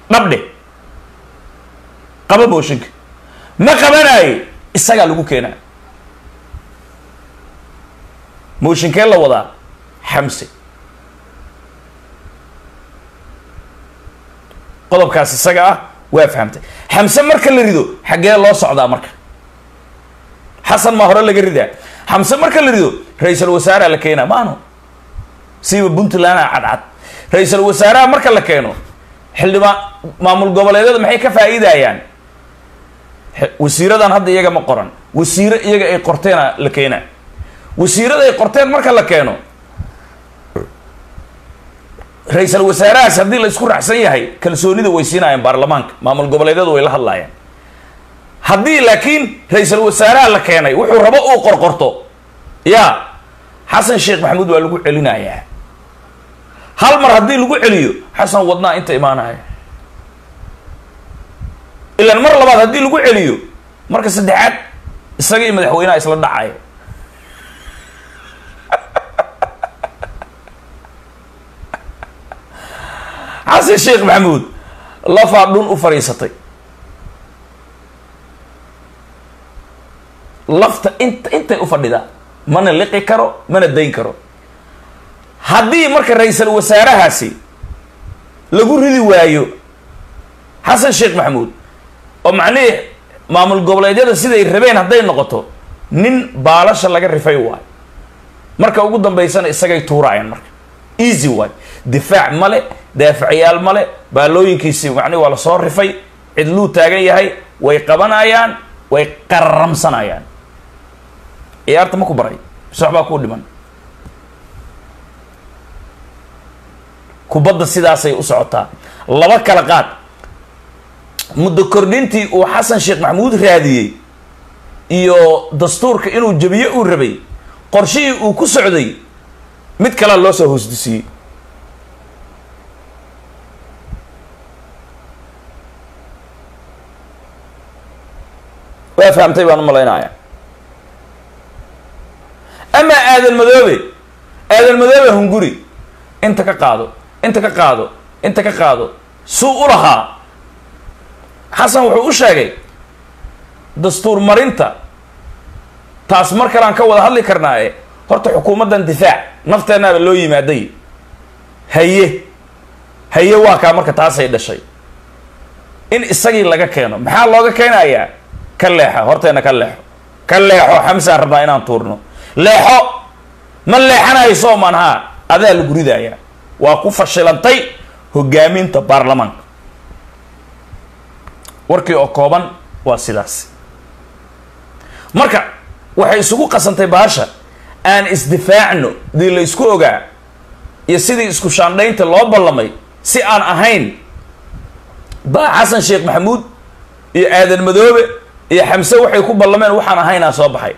dhabdhe qaba mooshinka ma qabanaye isagaa lagu keenaa mooshinkee la wadaa xamse qodobkaas isaga ah waa fahamtay xamse marka la rido xaggee loo socdaa marka xasan maa hore laga ridaa xamse marka la rido ra-iisul wasaareha la keenaa maano siiba puntland a cadcad ra-iisul wasaaraha marka la keeno xildhibaan maamul goboleedyada maxay ka faa'iidayaan wasiiradan hadda iyaga ma qoran wasiiro iyaga ay qorteena la keenaa wasiirada ay qorteen marka la keeno ra-iisul wasaarahaas haddii la isku raacsan yahay kalsoonida way siinayaan baarlamaanka maamul goboleedyadu way la hadlaayaan haddii laakiin ra-iisul wasaaraha la keenay wuxuu rabo uu qorqorto ya xasan sheekh maxamuud waa lagu celinayaa hal mar haddii lagu celiyo xasan wadnaa inta imaanaya ilaan mar labaad haddii lagu celiyo marka saddexaad isaga iyo madaxweynaha isla dhacaya xasan sheekh maxamuud lafaa dhun u fadhiisatay lafta int intay u fadhidaa mana liqi karo mana dayn karo haddii marka ra-iisul wasaarahaasi lagu ridi waayo xasan sheekh maxamuud oo macnihii maamul goboleedyada siday rabeen hadday noqoto nin baalasha laga rifay waay marka ugu dambaysana isagay tuuraayaan marka easy waay difaac male daaficyaal male baalooyinkiisi macnihi waa lasoo rifay cidluu taagan yahay way qabanayaan way qararamsanayaan ciyaarta ma ku baray mise waxbaa kuu dhiman kubadda sidaasay u socotaa laba kala qaad muddo kordhintii uu xasan sheekh maxamuud raadiyey iyo dastuurka inuu jabiye uu rabay qorshihii uu ku socday mid kalea loo soo hoosdisiiyey waa fahamtay baan u malaynaya amaa aadan madoobe aadan madoobe hunguri inta ka qaado inta ka qaado inta ka qaado suu u lahaa xasan wuxuu u sheegay dastuur marinta taas mar kalean ka wada hadli karnaaye horta xukuumaddan difaac nafteennaaba loo yimaaday haye haye waa kaa marka taasay dhashay in isagii laga keeno maxaa looga keenayaa ka leexa horteena ka leexo ka leexo xamsaan rabnaa inaan tuurno leexo ma leexanayso man haa adaa lagu ridayaa waa ku fashilantay hogaaminta baarlamaanka warkii oo kooban waa sidaas marka waxay isugu qasantay baasha aan isdifaacno dii la isku ogaa iyo sidii isku shaandhaynta loo ballamay si aan ahayn baa xasan sheekh maxamuud iyo aadan madoobe iyo xamse waxay ku ballameen waxaan ahaynaa soo baxay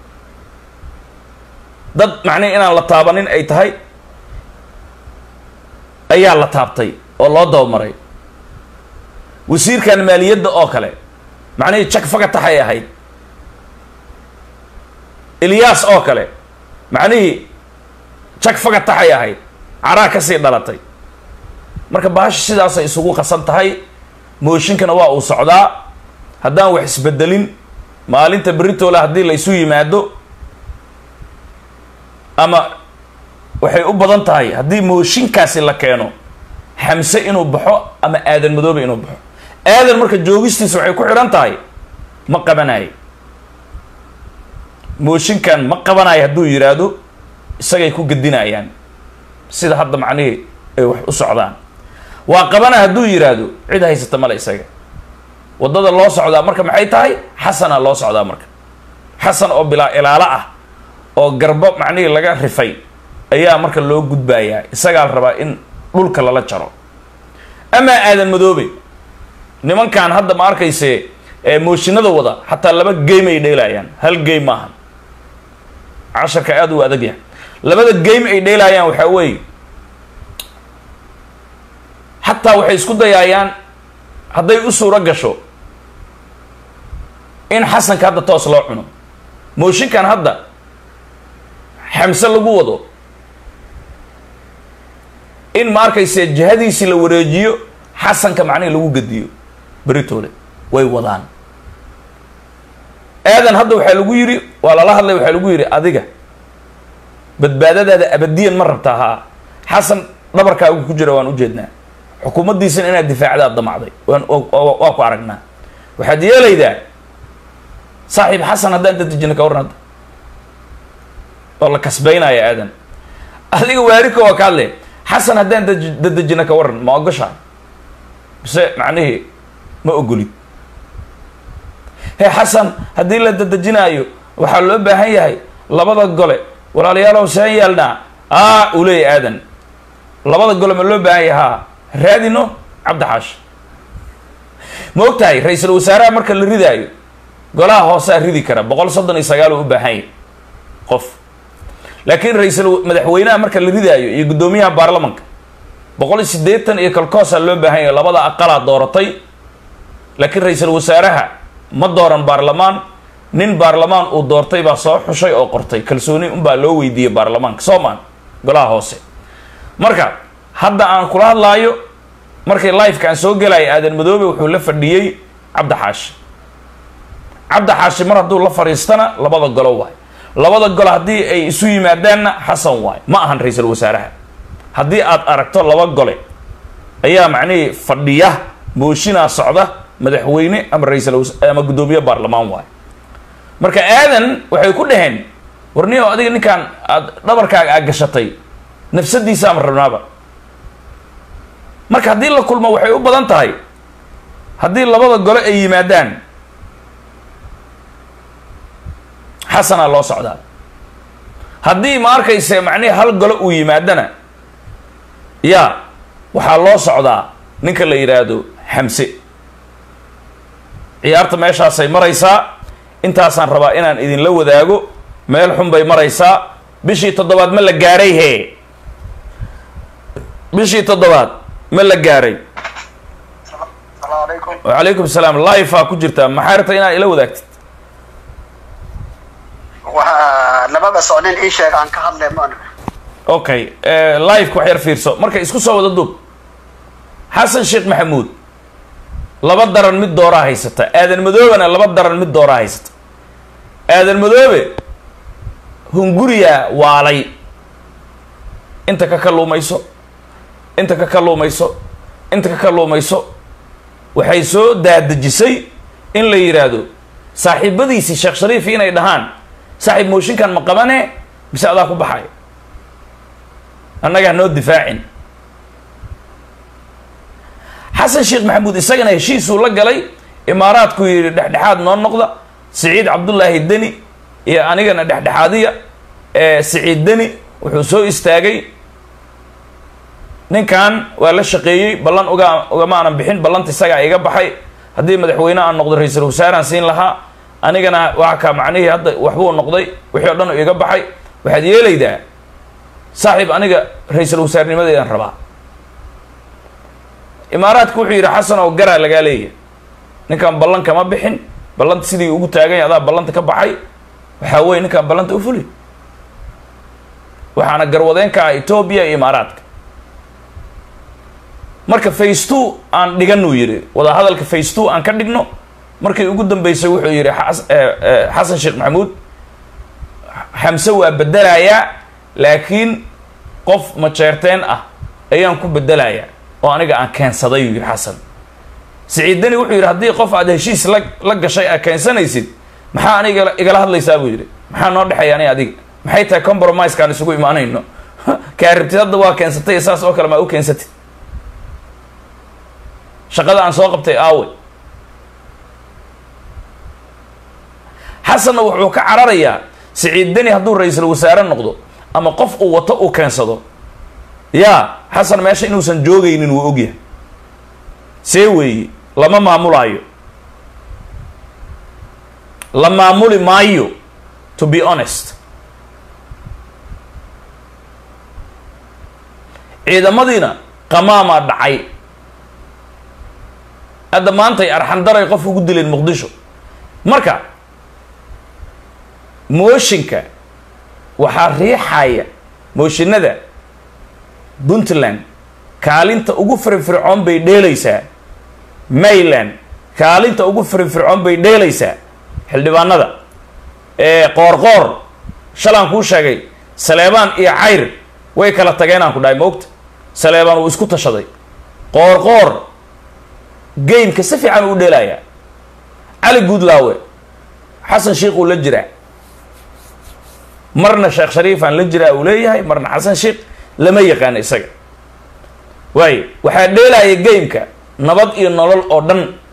dad macnihi inaan la taabanin ay tahay ayaa la taabtay oo loo dabamaray wasiirkan maaliyadda oo kale macnihii jak fagataxay ahayd ilyaas oo kale macnihii jak fagataxay ahayd caraa kasii dhalatay marka baasha sidaasay isugu qasan tahay mooshinkana waa uu socdaa haddaan wax isbedelin maalinta beritoole haddii la isu yimaado ama waxay u badan tahay haddii mooshinkaasi la keeno xamse inuu baxo ama aadan madoobe inuu baxo aadan marka joogistiisa waxay ku xidhan tahay ma qabanayo mooshinkan ma qabanayo hadduu yidhaahdo isagay ku gedinayaan sida hadda macnihii ay wax u socdaan waa qabanaya hadduu yidhaahdo cid haysata male isaga waddada loo socdaa marka maxay tahay xasana loo socdaa marka xasan oo bilaa ilaalo ah oo garbo macnihii laga rifay ayaa marka loo gudbayaa isagaa la rabaa in dhulka lala jaro amaa aadan madoobe nimankan hadda ma arkayse mooshinada wada xataa laba game ay dheelayaan hal game maaha casharka aada u adag yahay labada game ay dheelayaan waxaa weeye xataa waxay isku dayaayaan hadday u suuro gasho in xasanka hadda toos loo cuno mooshinkan hadda xamse lagu wado in ma arkayse jihadiisii la wareejiyo xasanka macnihii lagu gediyo beritoole way wadaan aadan hadda waxaa lagu yidhi waa lala hadlay waxaa lagu yidhi adiga badbaadadaada abadiyan ma rabtaa haa xasan dhabarkaagu ku jira waan ujeednaa xukuumaddiisana inaad difaacdaad damacday waan waa ku aragnaa waxaad yeelaydaa saaxiib xasan haddaan dadejina ka warran hadda oo la kasbaynaya aadan adiga waarika waa ka hadle xasan haddaan daj- dadejina ka warran ma ogoshaa mise macnihii ma ogolid he xasan haddii la dadejinaayo waxaa loo baahan yahay labada gole walaalayaalow seen yeelnaa aa uu leeyahy aadan labada gole ma loo baahan yahay haa raadino cabdixaash ma og tahay ra-iisul wasaaraha marka la ridaayo golaha hoosaa ridi kara boqol soddon iyo sagaal uu u baahan yahay qof laakiin ra-iisul madaxweynaha marka la ridaayo iyo guddoomiyaha baarlamanka boqol iyo siddeetan iyo kalkoosaa loo baahan yahay labada aqalaa dooratay laakiin ra-iisul wasaaraha ma dooran baarlamaan nin baarlamaan uu doortay baa soo xushay oo qortay kalsooni unbaa loo weydiiyey baarlamaanka soomaan golaha hoose marka hadda aan kula hadlaayo markii liveka aan soo gelaya aadan madoobe wuxuu la fadhiyey cabdixaashi cabdixaashi mar hadduu la fadhiistana labada golo waay labada golo haddii ay isu yimaadaanna xasan waay ma ahan ra-iisul wasaaraha haddii aad aragto laba gole ayaa macnihii fadhiya mooshinaa socda madaxweyne ama ra-iisul was- ama guddoomiye baarlamaan waay marka aadan waxay ku dhaheen warniyo adiga ninkaan aad dhabarkaaga aad gashatay nafsadiisaama rabnaaba marka haddii la kulmo waxay u badan tahay haddii labada gole ay yimaadaan xasanaa loo socdaa haddii ma arkayse macnihi hal gole uu yimaadana yaa waxaa loo socdaa ninka la yidhaahdo xamse ciyaarta meeshaasay maraysaa intaasaan rabaa inaan idinla wadaago meel xun bay maraysaa bishii toddobaad ma la gaaray hee bishii toddobaad ma la gaaray السلام عليكم wacalaykum salaam life-aa ku jirtaa maxaa rabta inaad ila wadaagtid waxaa labada socnin ii sheeg aan ka hadlay maan okay live wax yar fiirso marka isku soo wada dub xasan sheekh maxamuud laba daran mid dooraa haysata aadan madoobena laba daran mid dooraa haysata aadan madoobe hunguriyaa waalay inta ka kalluumayso inta ka kalluumayso inta ka kalluumayso waxay soo daadejisay in la yidhaahdo saaxiibadiisii sheekh shariifi inay dhahaan saaxiib mooshinkan ma qabane mise adaa ku baxay annaga hanoo difaacin xasan sheekh maxamuud isagana heshiisuu la galay imaaraadku yidhi dhexdhexaad noo noqda siciid cabdullaahi deni iyo anigana dhexdhexaadiya ee siciid deni wuxuu soo istaagay ninkan waa la shaqeeyey ballan uga ugama aanan bixin ballanta isagaa iga baxay haddii madaxweyne aan noqdo ra-iisul wasaaraan siin lahaa anigana waa ka macnihii hadda waxbuu noqday wixii o dhan iga baxay waxaad yeelaydaa saaxiib aniga ra-iisul wasaarnimadeedan rabaa imaaraadku wuxuu yidhi xasan oo garaa lagaa leeyahay ninkan ballan kama bixin ballanta sidii ugu taaganya adaa ballanta ka baxay waxaa weye ninkan ballanta u fuli waxaana garwadeen ka ah etoobiya iyo imaaraadka marka face two aan dhiganuu yidhi wadahadalka face two aan ka dhigno markii ugu dambeysay wuxuu yidhi xas- eh, eh, xasan sheekh maxamuud xamse waa bedelayaa laakiin qof majeerteen ah ayaan ku bedelayaa oo aniga aan keensaday uu yidhi xasan siciidani wuxuu yidhi haddii qof aad heshiis la la gashay aad keensanaysid maxaa aniga igala hadlaysaa buu yidhi maxaa noo dhexeeya ani adiga maxay tahay compromisekaan isugu imaanayno kaa rabtid hadda waa keensatay iyo saas oo kale maa u keensatid shaqada aan soo qabtay aawe xasanna wuxuu ka cararayaa siciid deni hadduu ra-iisul wasaare noqdo ama qof uu wato uu keensado yaa xasan meesha inuusan joogaynin wuu ogyahay see weeye lama maamulaayo la maamuli maayo to be honest ciidamadiina qamaamaa dhacay hadda maantay arxandaray qof ugu dileen muqdisho marka mooshinka waxaa riixaya mooshinada puntland kaalinta ugu firfircoon bay dheelaysaa mayland kaalinta ugu firfircoon bay dheelaysaa xildhibaanada ee qoorqoor shalaan kuu sheegay saleebaan iyo cayr way kala tageen aan ku dhahay maogta saleebaan uu isku tashaday qoorqoor gameka si fiican uu dheelayaa cali guudlaawe xasan sheikh uu la jiraa marna sheekh shariifaan la jiraa uu leeyahay marna xasan sheikh lama yaqaano isaga waayo waxaa dheelaya gameka nabad iyo nolol oo dhan